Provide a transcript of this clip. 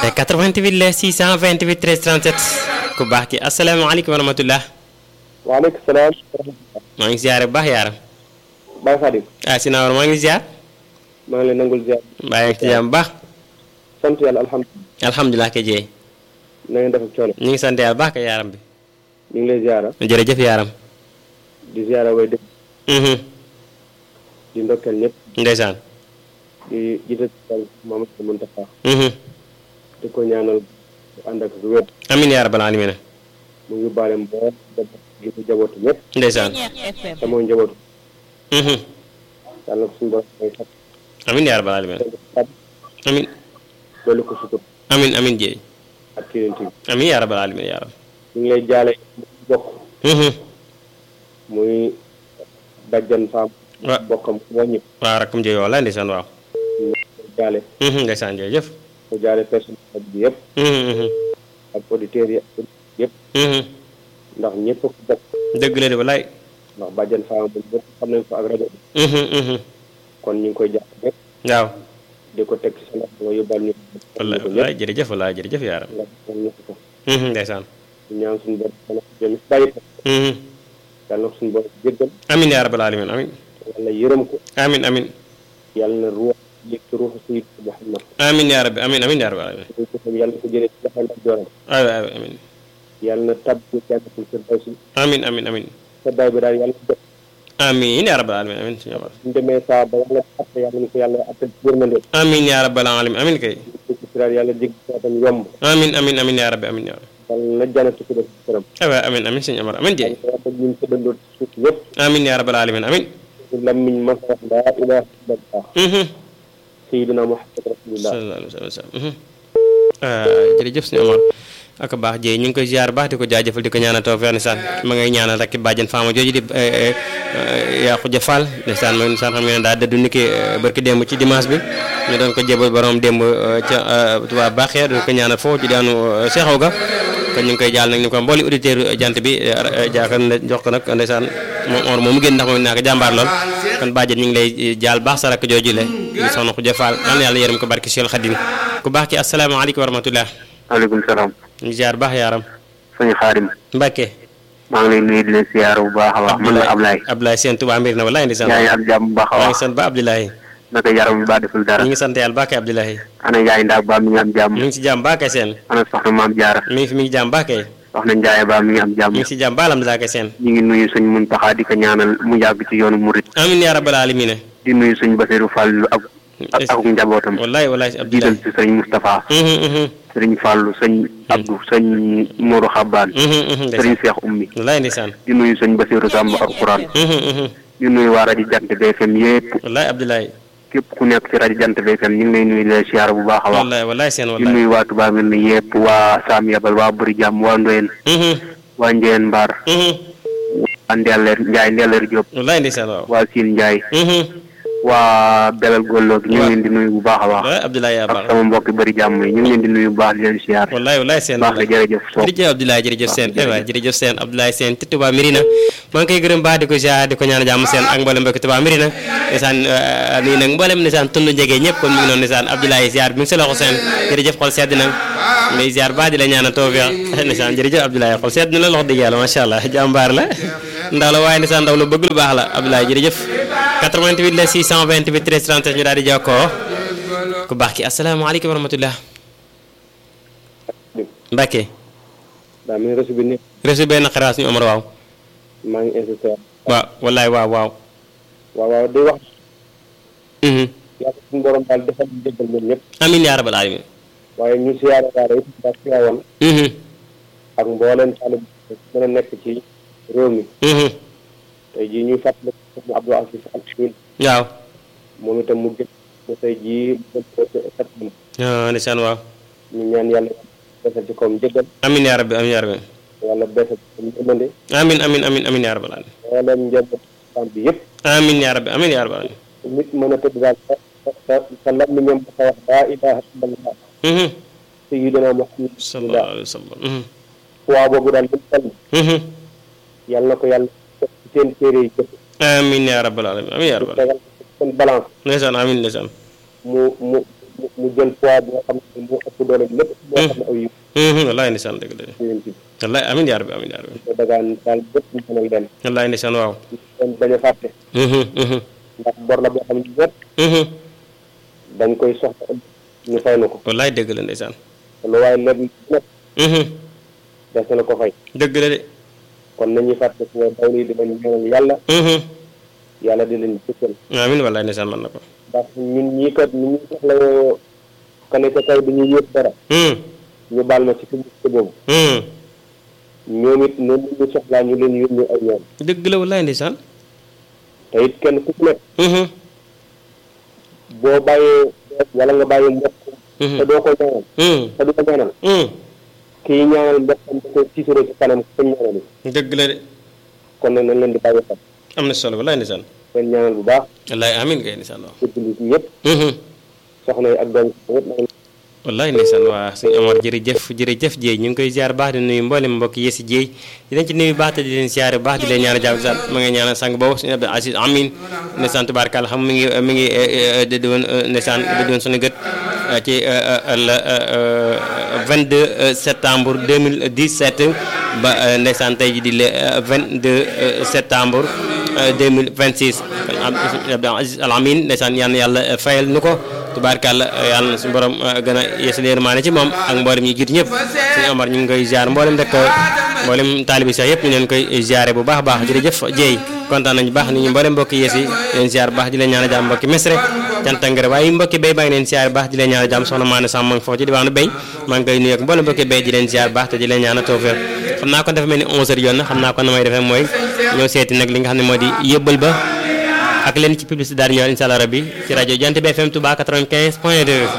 88 la 628 13 37 ku baax ki asalaamaaleykum wa rahmatullah waaleykum salaam. maa ngi ziare bu baax yaaram Baye Khadim. ah si naawar maa ngi ziar maa ngi lay nangul ziar. mbaa yaa ngi ci jàmm bu baax sant yàlla alhamdulilah. alhamdulilah ke jeey na ngeen def ak coono. ñu ngi sant yàlla baax ka yaaram bi ñu ngi lay ziara. jërëjëf yaaram di ziara way dëkk. mhm di ndokkeel ñëpp. ndeysaan di jiital Mamadou Mountakha. mhm di ko ñaanal bu ànd ak wér. amin yaa rabbal alamin mu ngi baale mbool gi mu jabootu ñëpp. ndeysaan te mooy njabootu. mhm yàlla na ko suñu borom may fat. amin yaa rabbal alamin amin dolli ko sutur amin amin jeey ak kii bi. amin yaa rabbal alamin yaaram ñu ngi lay jaale bokk mhm muy bajjan faam. wa bokkam wàññi waaw rakkam jeey walla ndeysaan waaw ñu ngi jaale. mhm ndeysaan jërëjëf mu jaale personnel bi yëpp. mhm mhm ak auditeurs yi ak yëpp. mhm ndax ñëpp ko bokk. dëgg la de wallaay ndax bàjjan faam moom ñëpp xam nañ ko ak rajo bi. mhm mhm kon ñu ngi koy jàpp ñëpp waaw di ko teg ci sa loxo nga yóbbal ñu. wallaay ko wallaay jërëjëf wallaay jërëjëf yaaram nga xam ñëpp ko. mhm ndeysaan ñu ñaan suñu borom yàlla ko jëm bàyyi ko. mhm yàlla na ko suñu borom jéggal. amin yaa rabbal alamin amin yàlla yërëm ko. amin amin yàlla na ruux yëg ci ruuxu Sayyid Muhammad. amin yaa rabbi amin amin yaa rabbal alamin ñu ko xam yàlla na ko jëlee ci loxo ndax jooram. ay ay amin yàlla na tabbi jannatul firdawsi. amin amin amin sa baay bi daal yàlla na jot. amin yaa rabbal alamin amin suñu borom suñu demee saa ba yàlla atte yàlla na ko yàlla atte ci yërmande. amin yaa rabbal alamin amin kay ci siraat yàlla jéggi siraatam yomb. amin amin amin yaa rabbi amin yaa rabbi yàlla na jannatu ko def ci këram. ay waay amin amin suñu amar amin jeey yàlla na ñun tëddandoo ci suuf yëpp. amin yaa rabbal alamin amin ñu lammiñ ma wax laa ilaha illallah. mhm sayyidina Muhammad rasulullah. sallallahu alayhi wa sallam mhm jërëjëf suñu amar ak baax jeey ñu ngi koy ziar baax di ko jaajëfal di ko ñaanal tawfeex ndeysaan ma ngay ñaanal rek bàjjen faama jooju di yaa xuja fall ndeysaan mooy ndeysaan xam ngeen ne daa dëddu niki barki démb ci dimanche bi ñu doon ko jébal borom démb ca Tuubaa baaxee doon ko ñaanal foofu ci daanu seexaw ga kon ñu ngi koy jaal nag ni ko mbooli auditeur jant bi jaakar ne jox ko nag ndeysaan moom or moom mu génn ndax moom naa ko jàmbaar lool kon bàjjen ñu ngi lay jaal baax sa rakk jooju le di soxna xuja fall yal na yàlla yërëm ko barki Seex Xadim ku baax ki asalaamaaleykum wa rahmatullah maaleykum salaam ñu ziar baax yaaram sëñ Xaadim Mbàkke maa ngi lay nuyu di leen siyaar bu baax a baax man la Ablaye Abdoulaye seen Tuubaa mbir na wallaay ndeysaan yaa ngi am jàmm bu baax a maa ngi baax sant ba Abdoulaye naka yaram bi baa deful dara ñu ngi sant yàlla baakay Abdoulaye ana Njaay Ndaak ba mi ngi am jàmm mi ngi si jàmm baakay seen ana soxna maam Jaara mi ngi fi mi ngi jàmm baakay soxna Njaay ba mi ngi am jàmm mi ngi si jàmm baalam daakay seen ñu ngi nuyu suñ Muntaxa di ko ñaanal mu yàgg ci yoonu murit amin yaa rabbal alamin di nuyu suñ Basiru Fàllu ak ak ak njabootam wallaay wallaay jiital Abdoulaye ci sëñ Moustapha mhm mhm sëriñ Fàllu sëñ Abdou sëñ Moodu Xabbaan mhm mhm sëriñ ndeysaan Seex Ummi wallaay ndeysaan di nuyu sëñ Basiru Sàmb alquran mhm mhm di nuyu waa rajo Jant BFM yépp wallaay Abdoulaye képp ku nekk ci rajo Jant BFM ñu ngi lay nuyu di la siyaar bu baax a baax wallaay wallaay seen di wallaay nuyu waa Touba mel ni yëpp waa Sam Yabal waa Buri Jàmm waa Ndoyen mhm waa Njeen Mbar mhm waa Ndelleer Njaay Ndelleer Diop wallaay ndeysaan waaw waa Siin Njaay mhm waa Belal Gollo gi ñu ngi leen di nuyu bu baax a baax wallaay Abdoulaye yaa ak baax sama mbokki Buri Jàmm yi ñu ngi leen di nuyu bu baax di leen siyaar wallaay wallaay seen baax la jërëjëf Sow jërëjëf Abdoulaye jërëjëf seen eh waay jërëjëf seen Abdoulaye seen ci Touba Mirina maa ngi koy gërëm baax di ko ziar di ko ñaan jàmm seen ak mboolem mbokki Touba Mirina ndeysaan nii nag mboolem ndeysaan tund njege ñëpp kon mi ngi noonu ndeysaan Abdoulaye ziar bi ngi sa loxo seen jërëjëf xol sedd na lay ziar baax di la ñaan tawfiq ndeysaan jërëjëf Abdoulaye xol sedd na la loxo dëgg yàlla macha allah jàmbaar la ndaw la waaye ndeysaan ndaw la bëgg lu baax la Abdoulaye jërëjëf 88 la 628 13 37 ñu daal di jokkoo ku baax ki asalaamaaleykum wa rahmatullah Mbacke daa mel ni reçu bi nekk reçu benn xaraas ñu Omar waaw maa ngi insisté waaw wallaay waaw waaw waaw waaw day wax mhm yàlla suñu borom daal defal ñu jéggal ñoom ñëpp amin yaa rabbal alamin waaye ñu siyaare daara it daa siyaawoon mhm ak mbooleem taalib mën a nekk ci réew mi mhm tey jii ñuy fàttali ko Abdou Aziz Al Amin waaw moom itam mu gën ko tey jii mu gën ko septembre ah ndeysaan waaw ñu ñaan yàlla defal ci kawam jéggal amin yaa rabbi amin yaa rabbi yàlla defal ci kawam yërmande amin amin amin amin yaa rabbal alamin mbooleem njaboot islam bi yëpp amin yaa rabbi amin yaa rabbal alamin nit mën a tëdd daal sa sa sa làmmiñam dafa wax laa ilaha illallah mhm sayyidina Muhammad sallallahu alayhi wa sallam mhm waa boobu daal bu toll mhm yàlla na ko yàlla def ci seen téere yi jëf amin yaa rabbal alamin amin yaa rabbal alamin tegal ko ci seen balance ndeysaan amin ndeysaan mu mu mu jël poids boo xam ne moo ëpp doole bi lépp boo xam ne aw yiw Mhm, wallaay ndeysaan dëgg la de yéen ci wallaay amiin yaa rabbi amiin yaa rabbi ko dagaan daal bépp ñu mënal leen wallaay ndeysaan waaw kon bañ a fàtte Mhm, mhm, ndax bor la boo xam ne ñëpp mhm. dañ koy soxla ëllëg ñu fay na ko wallaay dëgg la ndeysaan te lu waaye lépp lépp Mhm, des na ko fay dëgg la de kon nañuy fàtte fu daw lii di leen ñaanal yàlla Mhm. yàlla di leen jëkkal amiin wallaay ndeysaan mën na ko ndax ñun ñii kat ñu ñu soxla woo kane ca kaw dañuy yëpp dara Mhm, ñu baal ma ci publicité boobu mhm. ñoom it noonu ñu soxlaa ñu leen yónni ay ñoom dëgg la wallaay ndeysaan te it kenn ku ci nekk Mhm, boo bàyyee wala nga bàyyi mbokk mhm, te doo ko ñaanal mhm, te du ko ñaanal mhm. kii ñaanal mbokkam da ko tiitaroo ci kanam ko ñaanal yi dëgg la de kon nag nañ leen di bàyyi xel am na solo wallaay ndeysaan leen ñaanal bu baax wallaay amiin kay ndeysaan waaw ci jullit ñëpp Mhm. soxna yi ak doom yi ñëpp nag wallaay ndeysaan waa suñu Omar jërëjëf jërëjëf Dieye ñu ngi koy ziar baax di nuyu mboolem mbokk yi si Dieye di leen ci nuyu baax te di leen ziar baax di leen ñaanal jàmm sant ma ngi ñaanal sang boobu suñu Abdou Aziz Amin ndeysaan tubaarkàlla xam mi ngi mi ngi dëdd woon ndeysaan dëdd woon suñu gët ci le 22 septembre 2017 ba ndeysaan tey ji di le 22 septembre 2026 Abdou Aziz Al Amin ndeysaan yal na yàlla fayal nu ko tubaarkàlla yàlla na suñu borom gën a yeesal yërmaane ci moom ak mboolem ñi jiitu ñëpp suñu Omar ñu ngi koy ziar mboolem rek mboolem taalibi sax yëpp ñu leen koy ziare bu baax a baax jërëjëf Dieye kontaan nañu baax ni ñu mboolem mbokki yees yi leen ziar bu baax di leen ñaan jàmm mbokki mesre cantangare waaye mbokki béy baa ngi leen ziar bu baax di leen ñaan jàmm soxna Maane Samb ma ngi foofu ci diwaanu béy maa ngi koy nuyu ak mboolem mbokki béy di leen ziar bu baax te di leen ñaan tawfeex xam naa kon dafa mel ni 11 heures yoon na xam naa kon na may defee mooy ñëw seeti nag li nga xam ne moo di yëbbal ba ak leen ci publicité daal di ñëwaat incha allah rabbi ci rajo Jant bi FM Touba 95 point 2